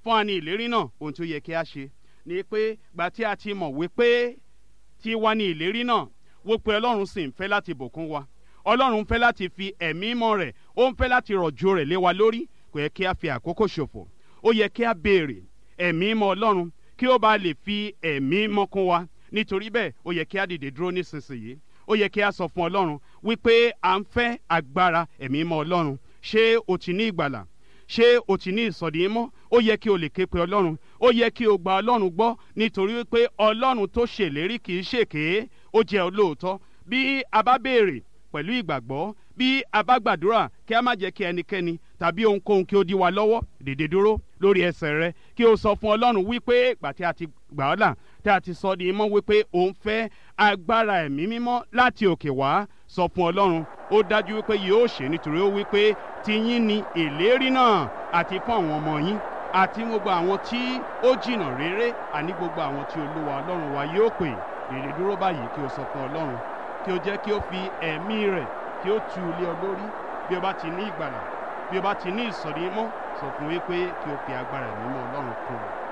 fún wa ní ìlérí náà ohun tó yẹ kí a ṣe ni pé gbà tí a ti mọ̀ wípé tí wá ní ìlérí náà wípé ọlọ́run sì ń fẹ́ láti bùkún wa ọlọ́run ń fẹ́ láti fi ẹ̀mí mọ́ rẹ̀ ó ń fẹ́ láti rọ̀jò rẹ̀ lé wa lórí kò yẹ kí a fi àkókò ṣòfò ó yẹ kí a béèrè ẹ̀mí mọ́ ọlọ́run kí ó bá lè fi ẹ̀mí mọ́ kún wa nítorí bẹ́ẹ̀ ó yẹ kí a dìde dúró nísinsìnyí ó yẹ kí a sọ fún ọlọ́run wípé à ń fẹ́ agbára ẹ̀mí mọ́ ọlọ́run ṣé o ti ní ìgbàlà ṣé o ti ní ìsọ̀dí mọ́ ó yẹ kí o lè ké pe ọlọ́run ó yẹ kí o gba ọlọ́run gbọ́ nítorí wípé ọlọ́run tó ṣèlérí kì í ṣèké ó jẹ́ olóòótọ́ bí a bá béèrè pẹ̀lú ìgbàgbọ́ bí a bá gbàdúrà kí a má jẹ́ kí ẹnikẹ́ni tàbí ohunkóhun kí ó dí wa lọ́wọ́ dìde dúró lórí ẹsẹ̀ rẹ kí o sọ fún ọlọ́run wípé ìgbà tí a ti gbà ọ́ là tí a ti sọ di mọ́ wípé òun fẹ́ agbára ẹ̀mí mímọ́ láti òkè wá sọ fún ọlọ́run ó dájú wípé yóò ṣe nítorí ó wípé tiyín ni ìlérí náà àti fún àwọn ọmọ yín àti gbogbo àwọn tí ó jìnnà réré àní gbogbo àwọn tí olúwa ọlọ́run wa yóò pè dìde dúró báyìí kí o sọ fún ọlọ́run kí o jẹ́ kí o fi ẹ̀mí rẹ̀ kí o tu ilé ọ lórí bí o bá ti ní ìgbàlà bí o bá ti ní ìsọ̀rí mọ́ sọ fún wípé kí o fi agbára ẹ̀mí mọ́ ọlọ́run kún un.